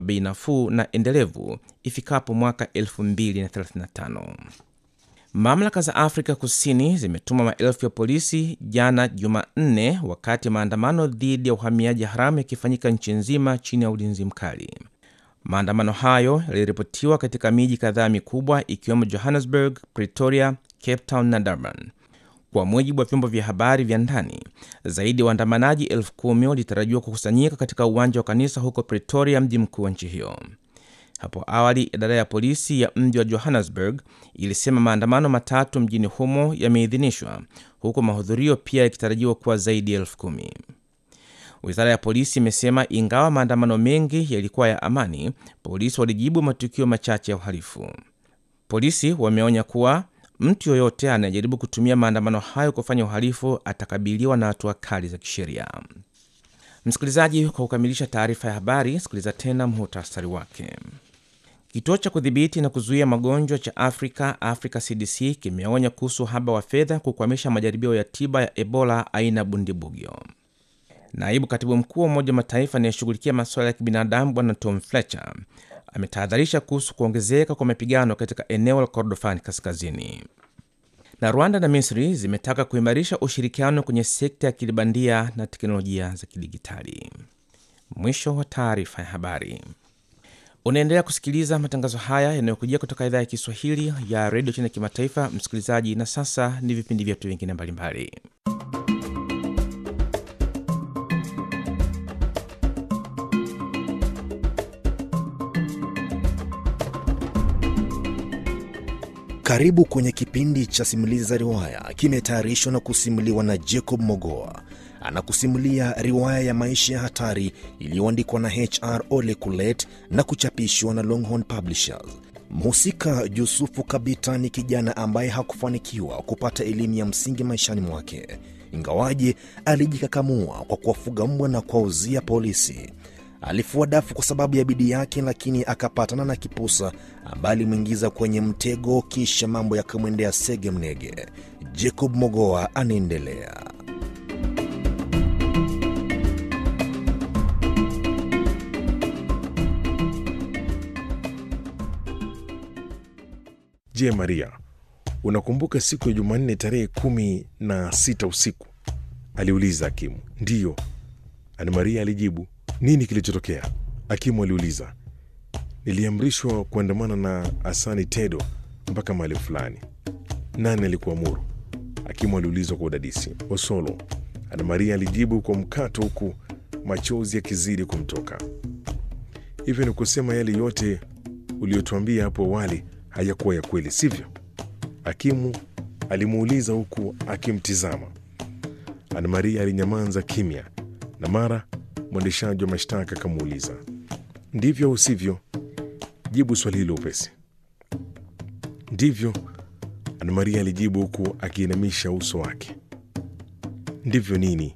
bei nafuu na endelevu ifikapo mwaka 2035. Mamlaka za Afrika Kusini zimetuma maelfu ya polisi jana Jumanne, wakati maandamano dhidi ya uhamiaji haramu yakifanyika nchi nzima chini ya ulinzi mkali. Maandamano hayo yaliripotiwa katika miji kadhaa mikubwa ikiwemo Johannesburg, Pretoria, Cape Town na Durban. Kwa mujibu wa vyombo vya habari vya ndani, zaidi ya waandamanaji elfu kumi walitarajiwa kukusanyika katika uwanja wa kanisa huko Pretoria, mji mkuu wa nchi hiyo. Hapo awali idara ya polisi ya mji wa Johannesburg ilisema maandamano matatu mjini humo yameidhinishwa, huku mahudhurio pia yakitarajiwa kuwa zaidi ya elfu kumi. Wizara ya polisi imesema ingawa maandamano mengi yalikuwa ya amani, polisi walijibu matukio machache ya uhalifu. Polisi wameonya kuwa mtu yoyote anayejaribu kutumia maandamano hayo kufanya uhalifu atakabiliwa na hatua kali za kisheria. Msikilizaji, kwa kukamilisha taarifa ya habari, sikiliza tena muhtasari wake. Kituo cha kudhibiti na kuzuia magonjwa cha Afrika, Africa CDC, kimeonya kuhusu uhaba wa fedha kukwamisha majaribio ya tiba ya Ebola aina bundibugyo. Naibu katibu mkuu wa Umoja wa Mataifa anayeshughulikia masuala ya kibinadamu Bwana Tom Fletcher ametahadharisha kuhusu kuongezeka kwa mapigano katika eneo la Kordofani kaskazini. Na Rwanda na Misri zimetaka kuimarisha ushirikiano kwenye sekta ya kilibandia na teknolojia za kidigitali. Mwisho wa taarifa ya habari. Unaendelea kusikiliza matangazo haya yanayokujia kutoka idhaa ya Kiswahili ya redio China Kimataifa, msikilizaji. Na sasa ni vipindi vyetu vingine mbalimbali. Karibu kwenye kipindi cha simulizi za riwaya, kimetayarishwa na kusimuliwa na Jacob Mogoa. Anakusimulia riwaya ya maisha ya hatari iliyoandikwa na HR Ole Kulet na kuchapishwa na Longhorn Publishers. Mhusika Yusufu Kabita ni kijana ambaye hakufanikiwa kupata elimu ya msingi maishani mwake, ingawaje alijikakamua kwa kuwafuga mbwa na kuwauzia polisi. Alifua dafu kwa sababu ya bidii yake, lakini akapatana na kipusa ambaye alimwingiza kwenye mtego, kisha mambo yakamwendea sege mnege. Jacob Mogoa anaendelea. Je, Maria, unakumbuka siku ya Jumanne tarehe kumi na sita usiku? aliuliza Hakimu. Ndiyo, Ana Maria alijibu. Nini kilichotokea? Hakimu aliuliza. Niliamrishwa kuandamana na Asani Tedo mpaka mahali fulani. Nani alikuamuru? Hakimu aliulizwa kwa udadisi. Osolo, Ana Maria alijibu kwa mkato, huku machozi yakizidi kumtoka. Hivyo ni kusema yale yote uliyotuambia hapo awali hayakuwa ya kweli, sivyo? Hakimu alimuuliza huku akimtizama. Ana Maria alinyamaza kimya, na mara mwendeshaji wa mashtaka akamuuliza, ndivyo au sivyo? Jibu swali hilo upesi. Ndivyo, Ana Maria alijibu huku akiinamisha uso wake. Ndivyo nini?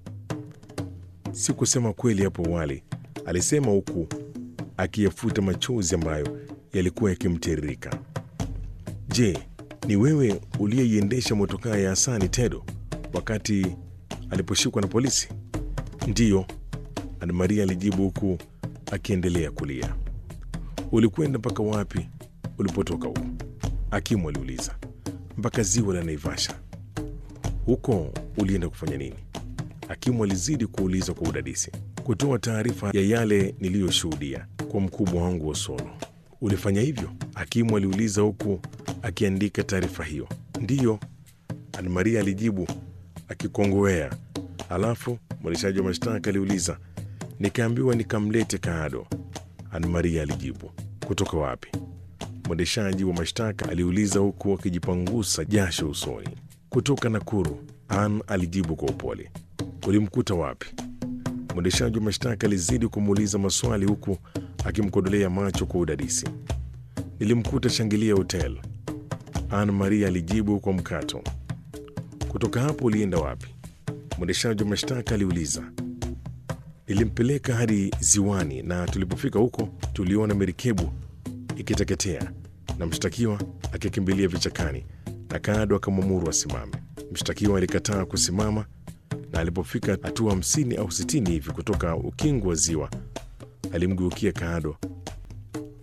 Si kusema kweli hapo awali, alisema huku akiyafuta machozi ambayo yalikuwa yakimtiririka. Je, ni wewe uliyeiendesha motokaa ya Hasani Tedo wakati aliposhikwa na polisi? Ndiyo, Ana Maria alijibu huku akiendelea kulia. Ulikwenda mpaka wapi ulipotoka huko? Hakimu aliuliza. Mpaka ziwa la Naivasha. Huko ulienda kufanya nini? Hakimu alizidi kuuliza kwa udadisi. Kutoa taarifa ya yale niliyoshuhudia kwa mkubwa wangu Osolo. Ulifanya hivyo? Hakimu aliuliza huku akiandika taarifa hiyo. Ndiyo, Ana Maria alijibu akikongowea. Alafu mwendeshaji wa mashtaka aliuliza. Nikaambiwa nikamlete Kaado. Ana Maria alijibu. Kutoka wapi? Mwendeshaji wa mashtaka aliuliza huku akijipangusa jasho usoni. Kutoka Nakuru, An alijibu kwa upole. Ulimkuta wapi? Mwendeshaji wa mashtaka alizidi kumuuliza maswali huku akimkodolea macho kwa udadisi. Nilimkuta Shangilia Hotel, An Maria alijibu kwa mkato. Kutoka hapo ulienda wapi? Mwendeshaji wa mashtaka aliuliza. Nilimpeleka hadi ziwani, na tulipofika huko tuliona merikebu ikiteketea na mshtakiwa akikimbilia vichakani, na Kaado akamwamuru asimame. Mshtakiwa alikataa kusimama, na alipofika hatua hamsini au sitini hivi kutoka ukingo wa ziwa, alimgeukia Kaado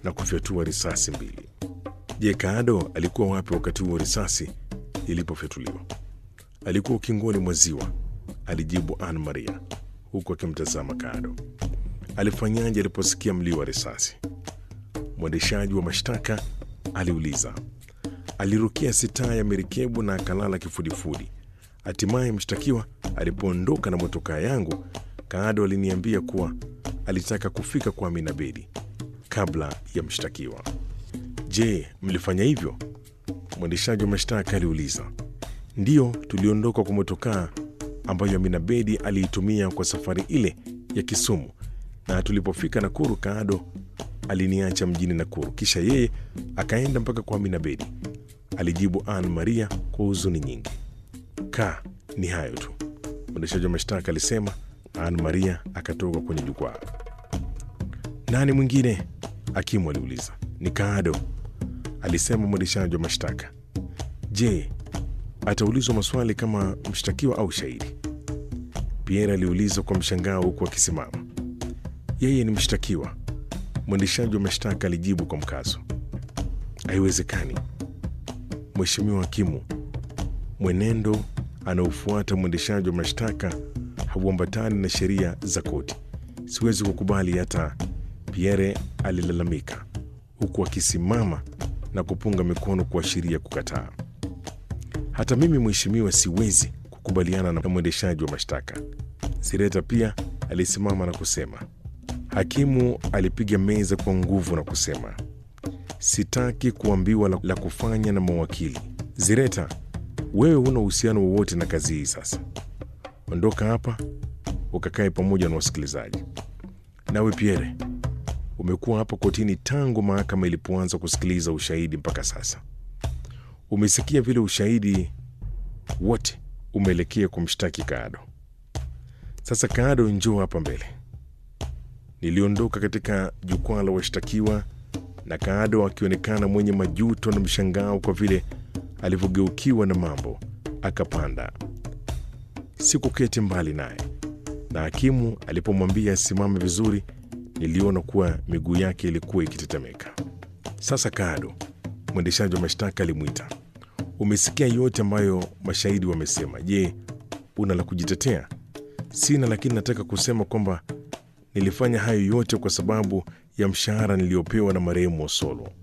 na kufyatua risasi mbili. Je, Kaado alikuwa wapi wakati huo risasi ilipofyatuliwa? Alikuwa ukingoni mwa ziwa, alijibu Anne Maria huku akimtazama Kaado. Alifanyaje aliposikia mlio wa risasi? Mwendeshaji wa mashtaka aliuliza. Alirukia sitaa ya merikebu na akalala kifudifudi. Hatimaye mshtakiwa alipoondoka na motokaa yangu, Kaado aliniambia kuwa alitaka kufika kwa Amina Bedi kabla ya mshtakiwa. Je, mlifanya hivyo? Mwendeshaji wa mashtaka aliuliza. Ndiyo, tuliondoka kwa motokaa ambayo Amina Bedi aliitumia kwa safari ile ya Kisumu, na tulipofika Nakuru, Kaado aliniacha mjini Nakuru, kisha yeye akaenda mpaka kwa Amina Bedi, alijibu Anne Maria kwa huzuni nyingi. Ka, ni hayo tu, mwendeshaji wa mashtaka alisema. Anne Maria akatoka kwenye jukwaa. Nani mwingine? Hakimu aliuliza. Ni Kaado, alisema mwendeshaji wa mashtaka. Je, ataulizwa maswali kama mshtakiwa au shahidi? Pierre aliuliza kwa mshangao huku akisimama. Yeye ni mshtakiwa, mwendeshaji wa mashtaka alijibu kwa mkazo. Haiwezekani, mheshimiwa hakimu, mwenendo anaofuata mwendeshaji wa mashtaka hauambatani na sheria za koti. Siwezi kukubali hata. Pierre alilalamika huku akisimama na kupunga mikono kuashiria kukataa. Hata mimi mheshimiwa, siwezi kukubaliana na mwendeshaji wa mashtaka. Sireta pia alisimama na kusema. Hakimu alipiga meza kwa nguvu na kusema, sitaki kuambiwa la, la kufanya na mawakili. Zireta, wewe huna uhusiano wowote na kazi hii. Sasa ondoka hapa ukakae pamoja na wasikilizaji. Nawe Pierre, umekuwa hapa kotini tangu mahakama ilipoanza kusikiliza ushahidi mpaka sasa. Umesikia vile ushahidi wote umeelekea kumshtaki Kaado. Sasa Kaado, njoo hapa mbele. Niliondoka katika jukwaa la washtakiwa na Kaado akionekana mwenye majuto na mshangao kwa vile alivyogeukiwa na mambo, akapanda. Sikuketi mbali naye, na hakimu alipomwambia asimame vizuri, niliona kuwa miguu yake ilikuwa ikitetemeka. Sasa Kaado, mwendeshaji wa mashtaka alimwita. Umesikia yote ambayo mashahidi wamesema. Je, una la kujitetea? Sina, lakini nataka kusema kwamba nilifanya hayo yote kwa sababu ya mshahara niliyopewa na marehemu Osolo.